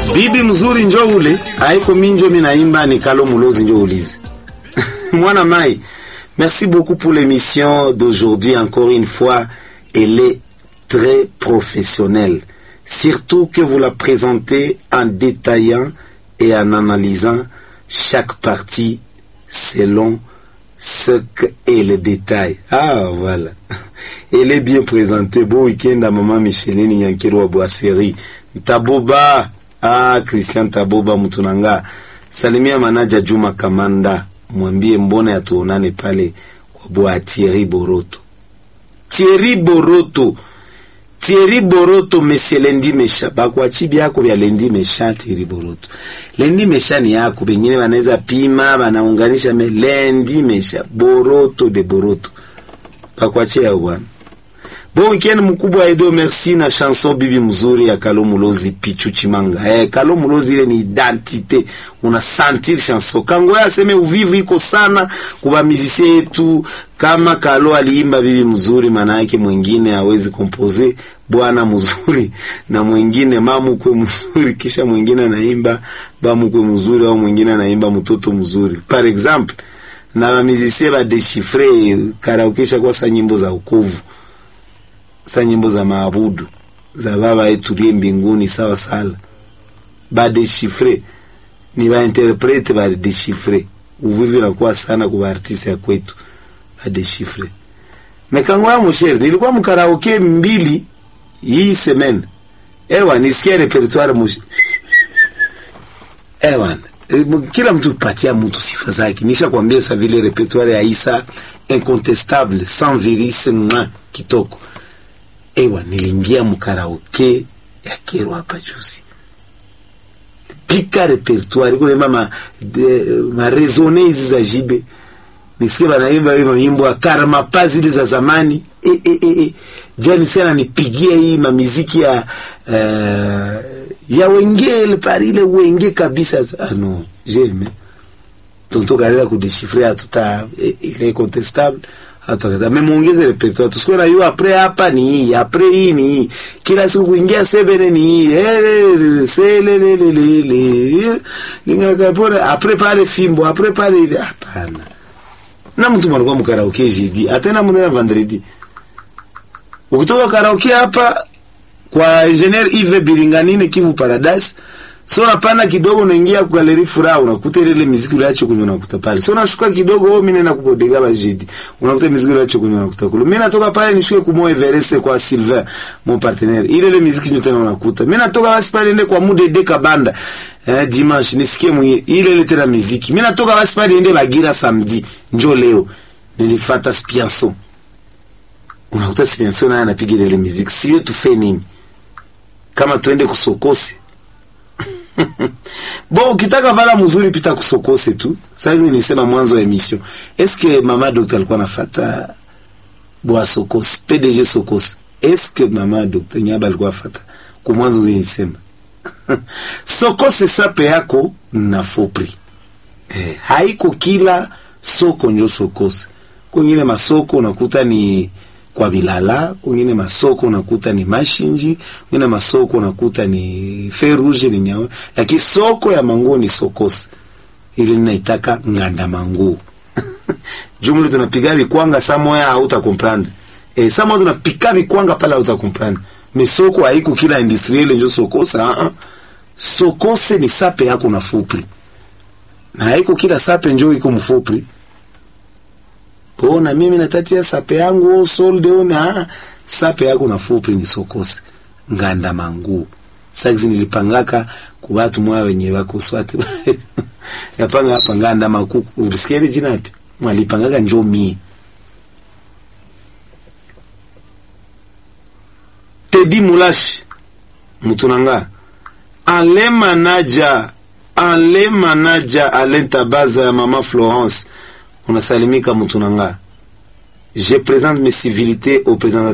bibi mzuri njo ule aiko minjo minaimba ni kalo mulozi njo ulize mwana mai merci beaucoup pour l'émission d'aujourd'hui encore une fois elle est très professionnelle surtout que vous la présentez en détaillant et en analysant chaque partie selon ce qu'est le détail. Ah, voilà. Elle est bien présentée. Bon week-end à maman Micheline Nyankiro wa Boiseri. Taboba. Ah, Christian Taboba Mutunanga. Salimia manaja Juma Kamanda. Mwambie mbona yatuonane pale kwa bwa Thierry Boroto. Thierry Boroto. Thierry Boroto monsieur Lendi Mesha bakwachi byako vya Lendi Mesha Thierry Boroto. Lendi Mesha ni yako bengine wanaweza pima wanaunganisha me Lendi Mesha Boroto de Boroto. Bakwachi ya bwana. Bon weekend mkubwa Edo merci na chanson bibi mzuri ya Kalo Mulozi Pichu Chimanga. Eh, Kalo Mulozi ile ni identité. Una sentir chanson. Kango ya seme uvivu iko sana kuba musicien yetu kama Kalo aliimba bibi mzuri maana yake mwingine hawezi kompose bwana mzuri na mwingine mamukwe mzuri kisha mwingine anaimba bamukwe mzuri au mwingine anaimba mtoto mzuri. Par exemple, na ba musicien ba déchiffrer karaokesha kwa sa nyimbo za ukovu sa nyimbo za maabudu za baba yetu liye mbinguni sawa sala badeshifre ni bainterprete badeshifre uvivi nakuwa sana kwa artiste ya kwetu badeshifre mekango ya moshere nilikuwa mkaraoke mbili hii semene ewa nisikia repertoire moshi ewa kila mtu patia mtu sifa zake nisha kwambia sa vile repertoire ya Isa incontestable sans viris mwa kitoko ewa niliingia mkaraoke ya kero hapa juzi pika repertoire kulemba ma, ma resone hizi za jibe nisikie banaimba hiyo nyimbo ya karma pa zile za zamani e, e, e, e. jani sana nipigia hii mamiziki ya uh, ya wengele parile wenge kabisa ah, no jeme tonto karela kudeshifre atuta ile contestable atakata memuongeze repertoire tusikuwe na hiyo apre hapa ni hii apre hii ni hii kila siku kuingia sebene ni hii ele selelelele ningakapona apre pale fimbo apre pale hivi hapana na mtu manakuwa mkaraoke jeudi atena mnena vendredi ukitoka karaoke hapa kwa engineer Yves Biringanine Kivu Paradise so napanda kidogo unaingia kwa galeri furaha unakuta ile muziki uliacho kunywa unakuta pale so nashuka kidogo wewe mimi nenda kupodega bajidi unakuta muziki uliacho kunywa unakuta kule mimi natoka pale nishuke kumo Everest kwa Silver mon partenaire ile ile muziki nyote unakuta mimi natoka basi pale nende kwa mude de kabanda eh, dimanche nisikie mwenye ile ile tena muziki mimi natoka basi pale nende Bagira samedi njoo leo nilifuata Spianso unakuta Spianso naye anapiga ile muziki sio tufe nini kama tuende kusokose bon ukitaka vala mzuri pita kusokose tu sasa nisema mwanzo wa emission eske mama doctor alikuwa nafata bwa sokose PDG sokose eske mama doctor nyaba alikuwa afata kwa mwanzo zinisema sokose sape yako na fopri eh, haiko kila soko njo sokose kwingine masoko unakuta ni kwa Bilala, kwingine masoko unakuta ni Mashinji, kwingine masoko unakuta ni Ferouge ni nyawe, lakini soko ya manguo ni Sokosi, ili ninaitaka nganda manguo jumla tunapiga vikwanga samoya hauta comprendre eh, samoya tunapika vikwanga pale hauta comprendre mais soko haiko kila industriel njo Sokosa ah uh -uh. Sokose ni sape yako na fupri na haiko kila sape njo iko mfupri Ona mimi natatia sape yangu solde ona sape yako na fupi ni sokose nganda mangu. Sasa nilipangaka kwa watu mwa wenye wako swati. Yapanga hapa nganda makuku. Ulisikia jina yapi? Mwalipangaka njomi. Tedi Mulash mutunanga. Ale manaja ale manaja alenta baza ya mama Florence unasalimika mutunanga je présente mes civilités au président